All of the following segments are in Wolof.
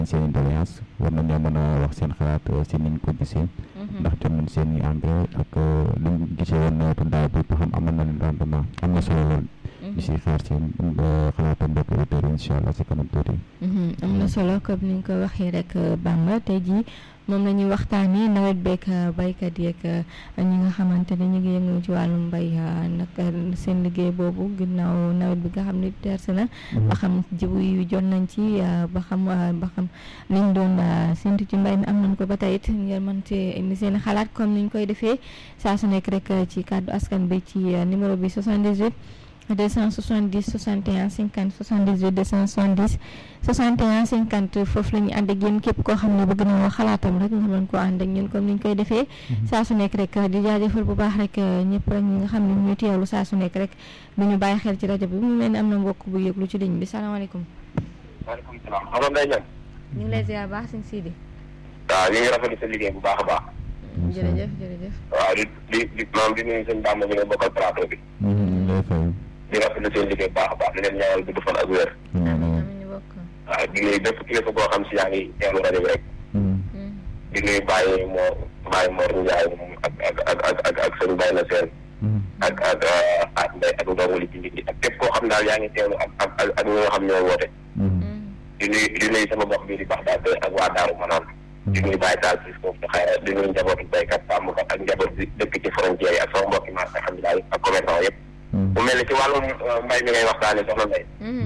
seen i doléance war nañoo mën a wax seen xalaat si niñ ko gisee ndax jot nañ seen i engrais ak liñ gisee woon nawetu daaw bi ba xam amal na leen rendement am na solo lool ñu siy xaar seen xalaatam mbokk auditeurs yi incha allah si kanam tuuti am na solo comme ni nga ko waxee rek Bamba tey jii moom la ñuy waxtaanee nawet beeg baykat yeeg ñi nga xamante ne ñu ngi yëngu ci wàllum mbay naka seen liggéey boobu ginnaaw nawet bi nga xam ne terse na ba xam jiwu yu jot nañ ci ba xam ba xam liñ doon séntu ci mbay mi am nañ ko ba tey it ngeen mën ci indi seen xalaat comme niñ koy defee saa su nekk rek ci kàddu askan bi ci numéro bi 78 270 61 50 78 270 61 50 foofu la ñu ànd ak yéen képp koo xam ne bëgg na wax xalaatam rek nga mën koo ànd ak ñun comme ni ñu koy defee saa su nekk rek di jaajëfal bu baax rek ñëpp rek ñi nga xam ne ñu teewlu saa su nekk rek du ñu bàyyi xel ci rajo bi mu mel ni am na mbokk bu yëglu ci ligne bi salaamaaleykum waaleykum salaam xam nga ñan ñu ngi lay ziar baax sëñ Sidi waaw ñu ngi rafetlu sa liggéey bu baax a baax jërëjëf jërëjëf waaw di di di maam di nuyu sëñ Bamba ñu nga bokkal plateau bi lay fay di rafetlu seen liggéey bu baax a baax di leen ñaanal gudd fan ak wér amiin ñu bokk waaw di nuyu bépp kilifa boo xam si yaa ngi teewlu rajo bi rek di nuyu Baye Mor Baye Mor Ndiaye moom ak ak ak ak ak ak sëñ Baye na seen ak ak ak Ndeye ak ndongoli ci nit ñi ak képp koo xam daal yaa ngi teewlu ak ak ak ak ñi nga xam ñoo woote di nuyu di nuyu sama mbokk bi di baax daal ak waa Daaru Manaan di nuyu Baye Tall si foofu te xëy di nuyu njabootu béykat sàmmkat ak njaboot bi dëkk ci frontière yi ak sama mbokki marché xam ne daal ak commerçant yëpp mu mel ni ci wàllum mbay mi ngay waxtaane soxna Ndeye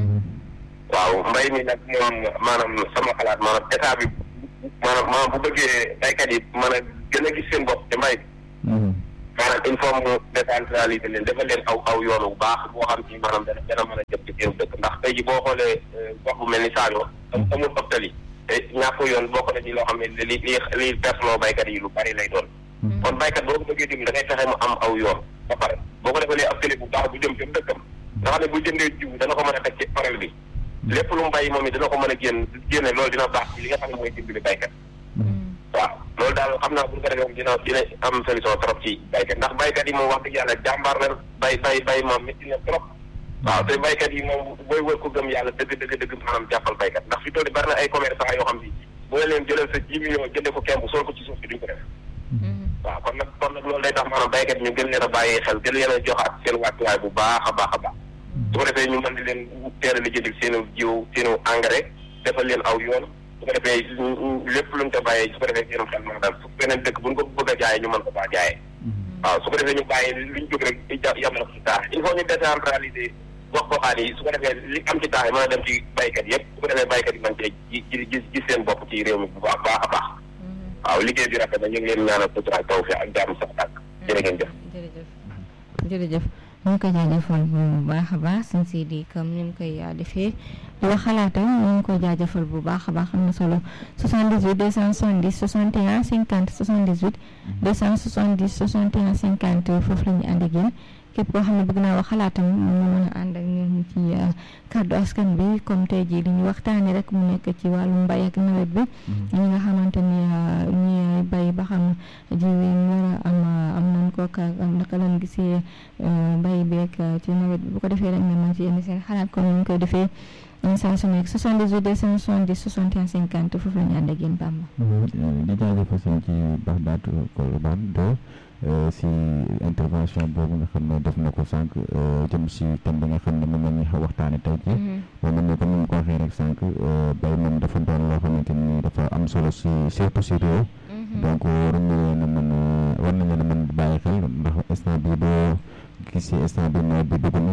waaw mbay mi nag moom maanaam sama xalaat maanaam état bi maanaam maanaam bu bëggee baykat yi mën a gën a gis seen bopp te mbay maanaam il faut mu décentraliser leen defal leen aw aw yoonu bu baax boo xam ci maanaam dana dana mën a jëm ci seen dëkk ndax tey ji boo xoolee gox bu mel ni Saalum amul optali te ñàkk yoon bokk na ci loo xam ne li li li perteloo baykat yi lu bari lay doon kon baykat boo ko bëggee dimbali da ngay fexe mu am aw yoon ba pare boo ko defalee ab télé bu baax bu jëm ci dëkkam nga xam ne bu jëndee jiw dana ko mën a teg ci parel bi lépp lu mu bay moom it dina ko mën a génn génne loolu dina baax ci li nga xam ne mooy dimbali baykat waaw loolu daal xam naa bu ñu ko defee moom dina dina am solution trop ci baykat ndax baykat yi moom wax dëgg yàlla jàmbaar na bay bay bay moom métti na trop waaw te baykat yi moom booy wër ko gëm yàlla dëgg dëgg dëgg maanaam jàppal baykat ndax fi toll bari na ay commerçant yoo xam si boo leen jëlal sa ji million jënde ko kemb sol ko ci suuf si duñ ko def waaw kon nag kon nag loolu day tax maanaam baykat yi ñu gën leen a bàyyi xel gën leen a joxaat seen wàccuwaay bu baax a baax a baax su ko defee ñu mën di leen teel a lijjanti seenu jiw seenu engrais defal leen aw yoon su ko defee lépp luñ ko bàyyee su ko defee seenum xel mën a dal su beneen dëkk buñ ko bëgg a jaayee ñu mën ko faa jaayee waaw su ko defee ñu bàyyi luñ jóg rek yamale ko ci taax il faut ñu décentraliser gox goxaan yi su ko defee li am ci taax yi mën a dem ci baykat yëpp su ko defee baykat yi mën cee ji gis gis seen bopp ci réew mi bu baax baax a baax waaw liggéey bi rafet na ñu ngi leen ñaanal sutura taw fi ak jàmm sax tàkk jërë ngeen jëf jërëjëf jërëjëf ñu ngi koy jaajëfal bu baax a baax sëñ Sidi comme ni mu koy defee di wax xalaatam ñu ngi koy jaajëfal bu baax a baax am na solo 78 270 61 50 78 270 61 50 foofu la ñu ànd ak yéen képp koo xam ne bëgg naa wax xalaatam mu mën a ànd ak ñun ci kàddu askan bi comme tey jii li ñu waxtaanee rek mu nekk ci wàllu mbay ak nawet bi ñi nga xamante ni ñi bay ba xam ji wi war a am am nañ ko ka naka lañ gisee mbay beeg ci nawet bi bu ko defee rek nga mën ci indi seen xalaat comme ni ñu koy defee saa su nekk 78 270 61 50 foofu la ñu ànd ak yéen Bamba. di jaajëfal seen ci baax baatu Colobane de si intervention boobu nga xam ne def na ko sànq jëm si thème bi nga xam ne moom la ñuy waxtaane tey jii moom la ñu comme ni mu ko waxee rek sànq bay moom dafa doon loo xamante ni dafa am solo si surtout si réew donc war nañu leen a mën war nañu leen a mën bàyyi xel ndax instant bi boo gisee instant bi nawet bi dugg na